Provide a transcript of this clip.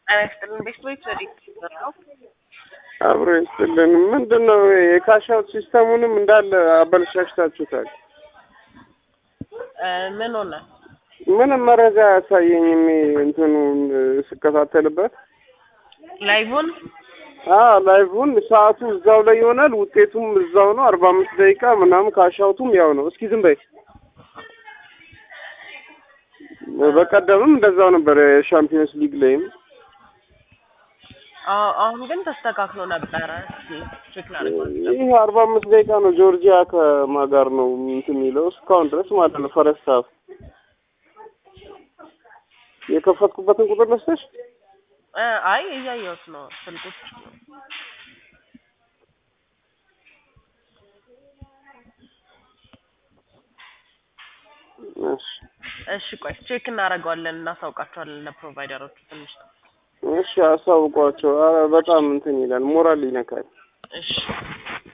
ጤና ይስጥልን። ቤት ቤት ዘዴት ነው አብሮ ይስጥልን። ምንድን ነው የካሻውት ሲስተሙንም እንዳለ አበለሻሽታችሁታል። ምን ሆነ? ምንም መረጃ አያሳየኝም። እንትኑን ስከታተልበት ላይቭን አዎ ላይቭን ሰዓቱ እዛው ላይ ይሆናል፣ ውጤቱም እዛው ነው። አርባ አምስት ደቂቃ ምናምን ካሻውቱም ያው ነው። እስኪ ዝም በይ። በቀደምም እንደዛው ነበር የሻምፒዮንስ ሊግ ላይም አሁን ግን ተስተካክሎ ነበረ። ቼክ ላድርግ። ይህ አርባ አምስት ደቂቃ ነው። ጆርጂያ ከማጋር ነው እንትን የሚለው እስካሁን ድረስ ማለት ነው። ፈረስት ሀፍ የከፈትኩበትን ቁጥር ለስተሽ አይ እያየሁት ነው ስልኩት እሺ ቆይ ቼክ እናደርገዋለን፣ እናሳውቃቸዋለን ለፕሮቫይደሮቹ ትንሽ ነው። እሺ አሳውቋቸው። ኧረ በጣም እንትን ይላል፣ ሞራል ይነካል። እሺ